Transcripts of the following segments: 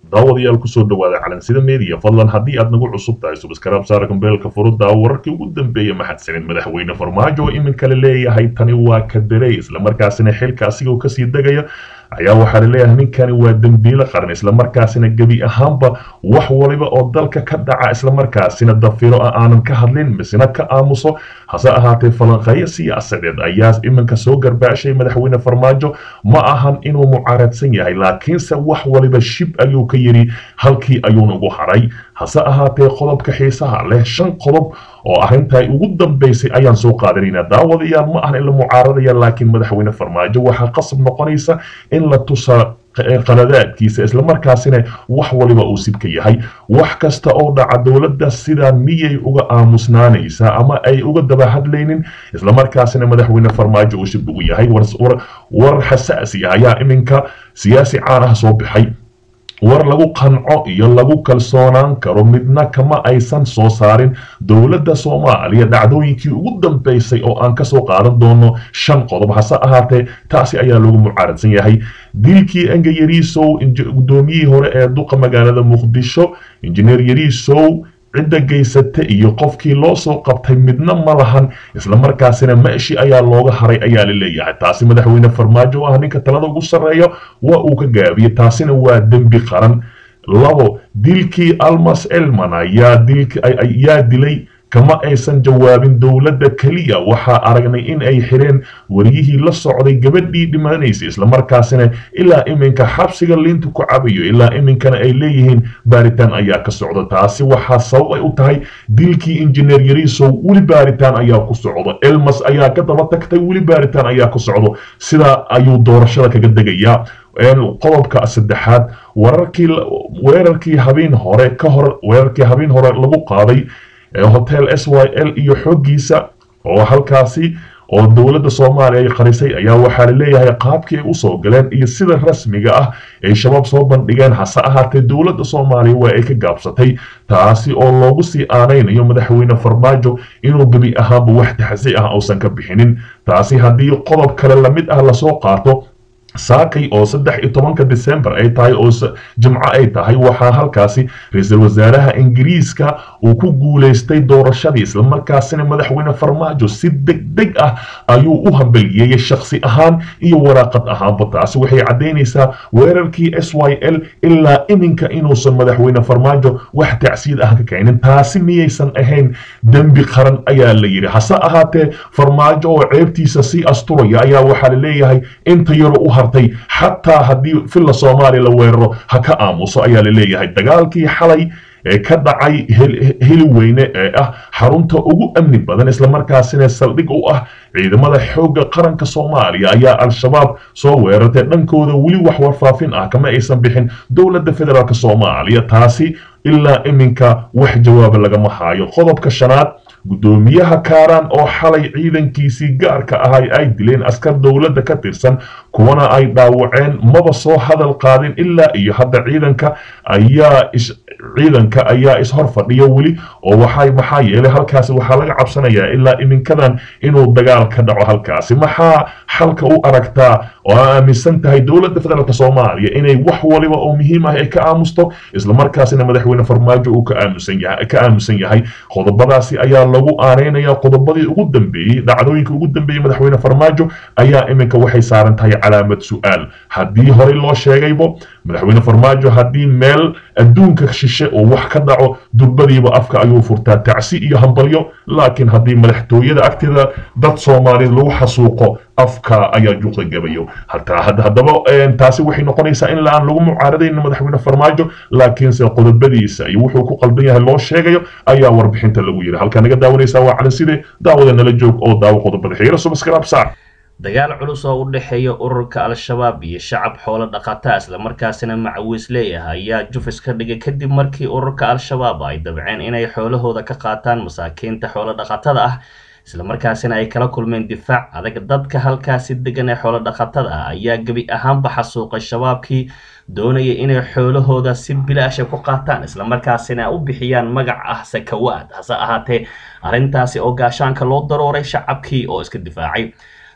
daawadayaal kusoo dhawaada calansida media fadlan haddii aad nagu cusub tahay subscribe saara gambeelka furudda wararkii ugu dambeeyay mahadsanid madaxweyne farmaajo oo iminka la leeyahay tani waa kadarey islamarkaasina xilka asigoo kasii degaya ayaa waxaa laleeyahay ninkani waa dembiile qaran islamarkaasina gebi ahaanba wax waliba oo dalka ka dhaca islamarkaasina dafiro ah aanan ka hadlin misna ka aamuso hase ahaatee falanqeeyo siyaasadeed ayaa iminka soo garbaashay madaxweyne farmaajo ma ahan inuu mucaaradsan yahay laakiinse wax waliba shib ayuu ka yidhi halkii ayuuna ugu haray hase ahaatee qodobka xiisaha leh shan qodob oo arrintaa ugu dambaysay ayaan soo qaadanaynaa daawadayaal ma ahan in la mucaaradaya laakiin madaxweyne farmaajo waxaa qasab noqonaysa in la tusaa qaladaadkiisa islamarkaasina wax waliba uu sibka yahay wax kasta oo dhaca dowladda sidaa miyay uga aamusnaanaysaa ama ay uga daba hadlaynin islamarkaasina madaxweyne farmaajo uu shib ugu yahay warar xasaasi ah ayaa iminka siyaasi caan ah soo baxay war lagu qanco iyo lagu kalsoonaan karo midna kama aysan soo saarin dowladda soomaaliya dhacdooyinkii ugu dambaysay oo aan kasoo qaadan doono shan qodob hase ahaatee taasi ayaa lagu mucaaradsan yahay dilkii enga yariisow guddoomiyihii hore ee duqa magaalada muqdisho injineer yariisow cidda geysata iyo qofkii loo soo qabtay midna ma lahan islamarkaasina meeshii ayaa looga haray ayaa la leeyahay taasi madaxweyne farmaajo ah ninka talada ugu sarreeyo waa uu ka gaabiyey taasina waa dembi qaran labo dilkii almas elman ayaa dilay kama aysan jawaabin dowladda keliya waxaa aragnay in ay xireen wariyihii la socday gabadhii dhimanaysa islamarkaasina ilaa iminka xabsiga liinta ku cabayo ilaa iminkana ay leeyihiin baaritaan ayaa ka socda taasi waxaa sabab ay u tahay dilkii injineer yariisow weli baaritaan ayaa ku socdo elmas ayaa ka daba tagtay weli baaritaan ayaa ku socdo sidaa ayuu doorashada kaga degayaa qodobka saddexaad wararkii weerarkii habeen hore ka hor weerarkii habeen hore lagu qaaday hotel s y l iyo xoogiisa oo halkaasi oo dowladda soomaaliya ay qarisay ayaa waxaa la leeyahay qaabkii ay usoo galeen iyo sida rasmiga ah ay shabaab soo bandhigeen hase ahaatee dowladda soomaaliya waa ay ka gaabsatay taasi oo loogu sii aanaynayo madaxweyne farmaajo inuu gebi ahaanba wax taxsi ah uusan ka bixinin taasi haddii qodob kale lamid ah lasoo qaato saakay oo saddex iyo tobanka december ay tahay oo jimco ay tahay waxaa halkaasi ra-iisul wasaaraha ingiriiska uu ku guulaystay doorashadii islamarkaasina madaxweyne farmaajo si deg deg ah ayuu u hambaliyeeyey shakhsi ahaan iyo waraaqad ahaanba taasi waxay caddaynaysaa weerarkii s y l ilaa iminka inuusan madaxweyne farmaajo wax tacsiid ah ka keenin taasi miyaysan ahayn dembi qaran ayaa la yidhi hase ahaatee farmaajo oo ceebtiisa sii asturaya ayaa waxaa la leeyahay inta yaro u hartay xataa haddii filla soomaaliya la weeraro ha ka aamuso ayaa la leeyahay dagaalkii xalay ee ka dhacay heliweyne ee ah xarunta ugu amni badan islamarkaasina saldhig u ah ciidamada xoogga qaranka soomaaliya ayaa al-shabaab soo weerartay dhankooda weli wax warfaafin ah kama aysan bixin dowladda federaalk soomaaliya taasi ilaa iminka wax jawaaba lagama haayo qodobka shanaad guddoomiyaha kaaraan oo xalay ciidankiisii gaarka ahay ay dileen askar dowladda ka tirsan kuwana ay dhaawaceen maba soo hadal qaadin ilaa iyo hadda ciidanka ayaa ciidanka ayaa ishor fadhiya weli oo waxay maxaa yeelay halkaasi waxaa laga cabsanayaa ilaa iminkadan inuu dagaal ka dhaco halkaasi maxaa xalka u aragtaa oo aaminsan tahay dowladda federaalk soomaaliya inay wax waliba oo muhiim ah ay ka aamusto islamarkaasina madaxweyne farmaajo uu ka aamusan yahay qodobadaasi ayaa lagu aaneynaya qodobadii ugu dambeeyey dhacdooyinka ugu dambeeyey madaxweyne farmaajo ayaa iminka waxay saaran tahay calaamad su-aal haddii horey loo sheegaybo madaxweyne farmaajo haddii meel adduunka shishe oo wax ka dhaco durbadiiba afka ayuu furtaa tacsi iyo hambalyo laakiin haddii madaxtooyada agteeda dad soomaaliyeed lagu xasuuqo afka ayaa juuqda gabayo haddaba taasi waxay noqonaysaa in la-aan lagu mucaaradayn madaxweyne farmaajo laakiinse qodobadiisa iyo wuxuu ku qaldan yahay loo sheegayo ayaa warbixinta lagu yiri halkaa naga daawanaysaa waa calanside daawada nala joog oo daawo qodobada xiiro subscribe saar dagaal culus oo u dhexeeya ururka al-shabaab iyo shacab xoolo dhaqataa islamarkaasina macawiis leeyahay ayaa jufis ka dhigay kadib markii ururka al-shabaab ay dabceen inay xoolahooda ka qaataan masaakiinta xoolo dhaqatada ah islamarkaasina ay kala kulmeen difaac adag dadka halkaasi degan ee xoolo dhaqatada ah ayaa gebi ahaanba xasuuqay shabaabkii doonaya inay xoolahooda si bilaasha ku qaataan islamarkaasina u bixiyaan magac ah sakawaad hase ahaatee arrintaasi oo gaashaanka loo darooray shacabkii oo iska difaacay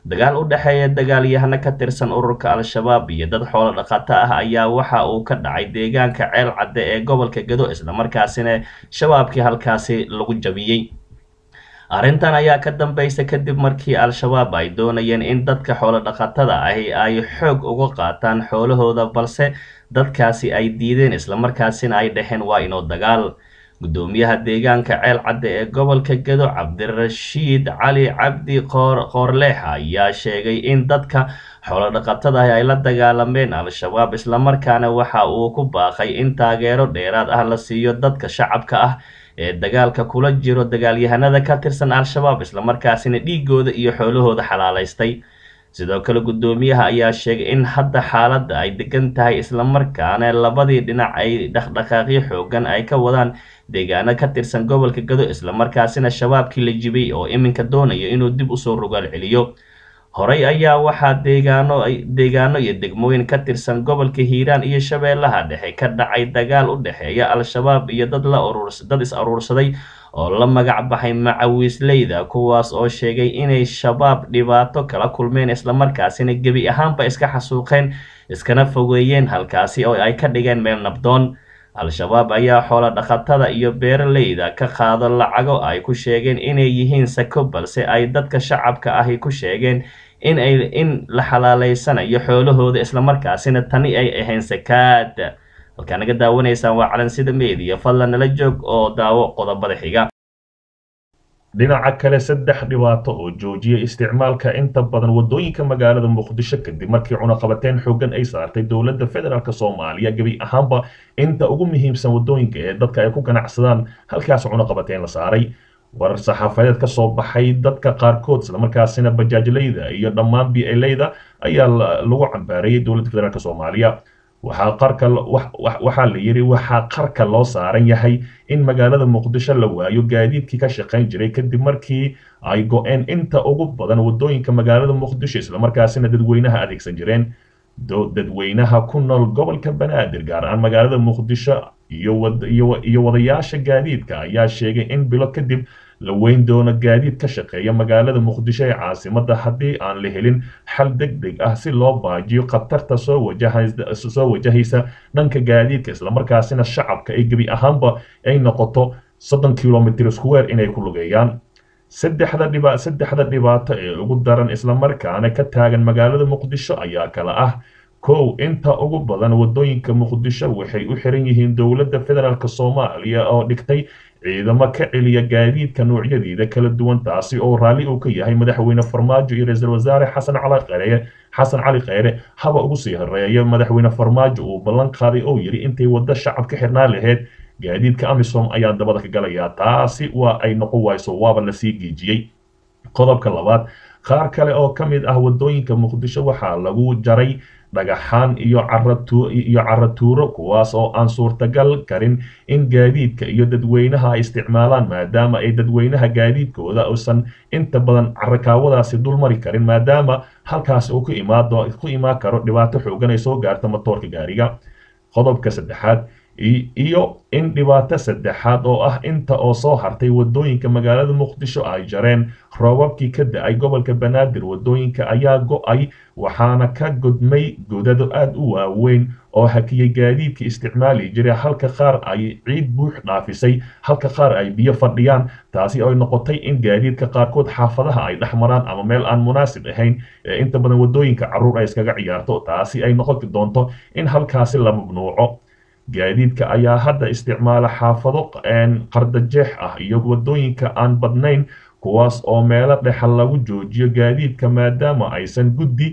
dagaal u dhexeeya dagaalyahano ka tirsan ururka al-shabaab iyo dad xoolo dhaqato ah ayaa waxa uu ka dhacay deegaanka ceel cadde ee gobolka gado islamarkaasina shabaabkii halkaasi lagu jabiyey arrintan ayaa ka dambaysa kadib markii al-shabaab ay doonayeen in dadka xoolo dhaqatada ahi ay xoog uga qaataan xoolahooda balse dadkaasi ay diideen islamarkaasina ay dhaheen waa inoo dagaal gudoomiyaha deegaanka ceel cadde ee gobolka gado cabdirashiid cali cabdi qoorleex ayaa sheegay in dadka xoolodhaqatada ay la dagaalameen al-shabaab islamarkaana waxa uu ku baaqay in taageero dheeraad ah la siiyo dadka shacabka ah ee dagaalka kula jiro dagaalyahanada ka tirsan al-shabaab islamarkaasina dhiigooda iyo xoolahooda xalaalaystay sidoo kale gudoomiyaha ayaa sheegay in hadda xaaladda ay degan tahay islamarkaana labadii dhinac ay dhaqdhaqaaqyo xoogan ay ka wadaan deegaano ka tirsan gobolka gado islamarkaasina shabaabkii la jibay oo iminka doonaya inuu dib usoo rogaal celiyo horey ayaa waxaa deegaano deegaano iyo degmooyin ka tirsan gobolka hiiraan iyo shabeellaha dhexe ka dhacay dagaal u dhexeeya al-shabaab iyo dad la dad is aruursaday oo la magac baxay macawiisleyda kuwaas oo sheegay inay shabaab dhibaato kala kulmeen islamarkaasina gebi ahaanba iska xasuuqeen iskana fogeeyeen halkaasi oo ay ka dhigeen meel nabdoon al-shabaab ayaa xoolo dhaqatada iyo beeraleyda ka qaado lacago ay ku sheegeen inay yihiin sako balse ay dadka shacabka ahi ku sheegeen in ay in la xalaaleysanayo xoolahooda islamarkaasina tani ay ahayn sakaad halkaa naga daawanaysaan waa calansida meediya fadlan nala joog oo daawo qodobada xiga dhinaca kale saddex dhibaato oo joojiya isticmaalka inta badan waddooyinka magaalada muqdisho kadib markii cunaqabateyn xoogan ay saartay dowladda federaalk soomaaliya gebi ahaanba inta ugu muhiimsan waddooyinka ee dadka ay ku ganacsadaan halkaas cunaqabateyn la saaray warar saxaafadeed ka soo baxay dadka qaarkood islamarkaasina bajaajleyda iyo dhammaan bieleyda ayaa lagu cambaareeyay dowladda federaalk soomaaliya waxaa qarka waxaa la yidhi waxaa qarka loo saaran yahay in magaalada muqdisho la waayo gaadiidkii ka shaqayn jiray kadib markii ay go-een inta ugu badan waddooyinka magaalada muqdisho islamarkaasina dadweynaha adeegsan jireen dadweynaha ku nool gobolka banaadir gaar ahaan magaalada muqdisho iyo wadayaasha gaadiidka ayaa sheegay in bilo kadib la weyn doono gaadiid ka shaqeeya magaalada muqdisho ee caasimada haddii aan la helin xal deg deg ah si loo baajiyo khatarta soo wajahsoo wajahaysa dhanka gaadiidka islamarkaasina shacabka ay gebi ahaanba ay noqoto soddon kilomitr square inay ku lugeeyaan saddexda dhiba saddexda dhibaato ee ugu daran islamarkaana ka taagan magaalada muqdisho ayaa kala ah kow inta ugu badan waddooyinka muqdisho waxay u xiran yihiin dowladda federaalk soomaaliya oo dhigtay ciidamo ka celiya gaadiidka noocyadiida kala duwan taasi oo raalli uu ka yahay madaxweyne farmaajo iyo ra-iisul wasaare xasan cali kheyre xasan cali kheyre haba ugu sii horeeya madaxweyne farmaajo uu ballan qaaday oo yidhi intay waddo shacab ka xirnaan lahayd gaadiidka amisom ayaa dabada ka galayaa taasi waa ay noqon wayso waaba lasii geejiyey qodobka labaad qaar kale oo ka mid ah waddooyinka muqdisho waxaa lagu jaray dhagaxaan iyo iyo caratuuro kuwaas oo aan suurtagal karin in gaadiidka iyo dadweynaha ay isticmaalaan maadaama ay dadweynaha gaadiidkooda uusan inta badan carakaawadaasi dulmari karin maadaama halkaas uu ku imaado ku imaan karo dhibaato xoogan ay soo gaarta matoorka gaariga qodobka saddexaad iyo in dhibaato saddexaad oo ah inta oo soo hartay waddooyinka magaalada muqdisho ay jareen roobabkii ka da-ay gobolka banaadir waddooyinka ayaa go-ay waxaana ka godmay godado aada u waaweyn oo hakiyay gaadiidka isticmaali jiray halka qaar ay ciid buux dhaafisay halka qaar ay biyo fadhiyaan taasi ay noqotay in gaadiidka qaarkood xaafadaha ay dhex maraan ama meel aan munaasib ahayn ee inta badan waddooyinka carruur ay iskaga ciyaarto taasi ay noqon doonto in halkaasi la mamnuuco gaadiidka ayaa hadda isticmaala xaafado qardajeex ah iyo waddooyinka aan badnayn kuwaas oo meelo dhexa lagu joojiyo gaadiidka maadaama aysan guddi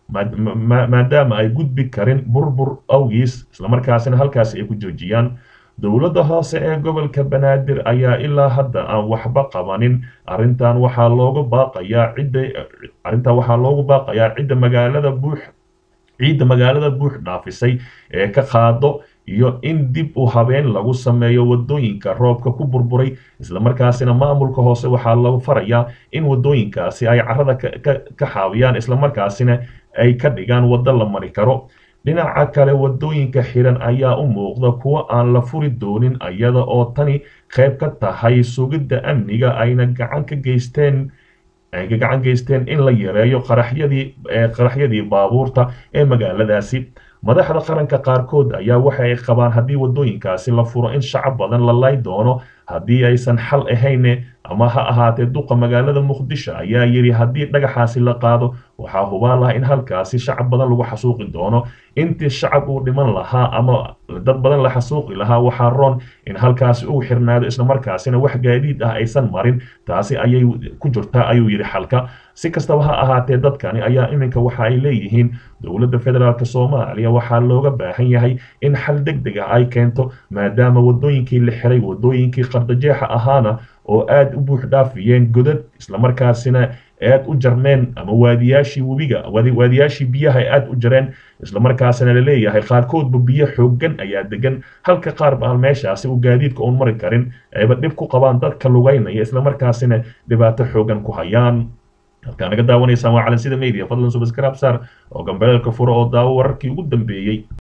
maadaama ay gudbi karin burbur awgiis islamarkaasina halkaasi ay ku joojiyaan dowladda hoose ee gobolka banaadir ayaa ilaa hadda aan waxba qabanin arrintan waxaa loogu baaqayaa cidda arrintan waxaa loogu baaqayaa cidda magaalada buux ciidda magaalada buux dhaafisay ee ka qaado iyo in dib u habeen lagu sameeyo waddooyinka roobka ku burburay islamarkaasina maamulka hoose waxaa lagu farayaa in waddooyinkaasi ay carrada ka xaawiyaan islamarkaasina ay ka dhigaan waddo la mari karo dhinaca kale waddooyinka xiran ayaa u muuqda kuwo aan la furi doonin iyada oo tani qayb ka tahay sugidda amniga ayna gacan ka geysteen ay ka gacan geysteen in la yareeyo qaraxyadii qaraxyadii baabuurta ee magaaladaasi madaxda qaranka qaarkood ayaa waxa ay qabaan haddii waddooyinkaasi la furo in shacab badan la lay doono haddii aysan xal ahayne ama ha ahaatee duqa magaalada muqdisho ayaa yidhi haddii dhagaxaasi la qaado waxaa hubaan laha in halkaasi shacab badan lagu xasuuqi doono intii shacab uu dhiman lahaa ama dad badan la xasuuqi lahaa waxaa roon in halkaasi uu xirnaado islamarkaasina wax gaadiid ah aysan marin taasi ayay ku jirtaa ayuu yidhi xalka si kastaba ha ahaatee dadkani ayaa iminka waxa ay leeyihiin dowladda federaalk soomaaliya waxaa looga baahan yahay in xal deg deg ah ay keento maadaama waddooyinkii la xiray waddooyinkii qardajeexa ahaana oo aad u buux dhaafiyeen godad islamarkaasina aad u jarmeen ama waadiyaashii webiga waadiyaashii biyaha ay aad u jareen islamarkaasina laleeyahay qaarkoodba biyo xoogan ayaa degan halka qaar ba meeshaasi uu gaadiidka uun mari karin ayba dhib ku qabaan dadka lugaynaya islamarkaasina dhibaato xoogan ku hayaan halkaa naga daawanaysaan waa calansida media fadlan subscribe saar oo gambeelka furo oo daawo wararkii ugu dambeeyey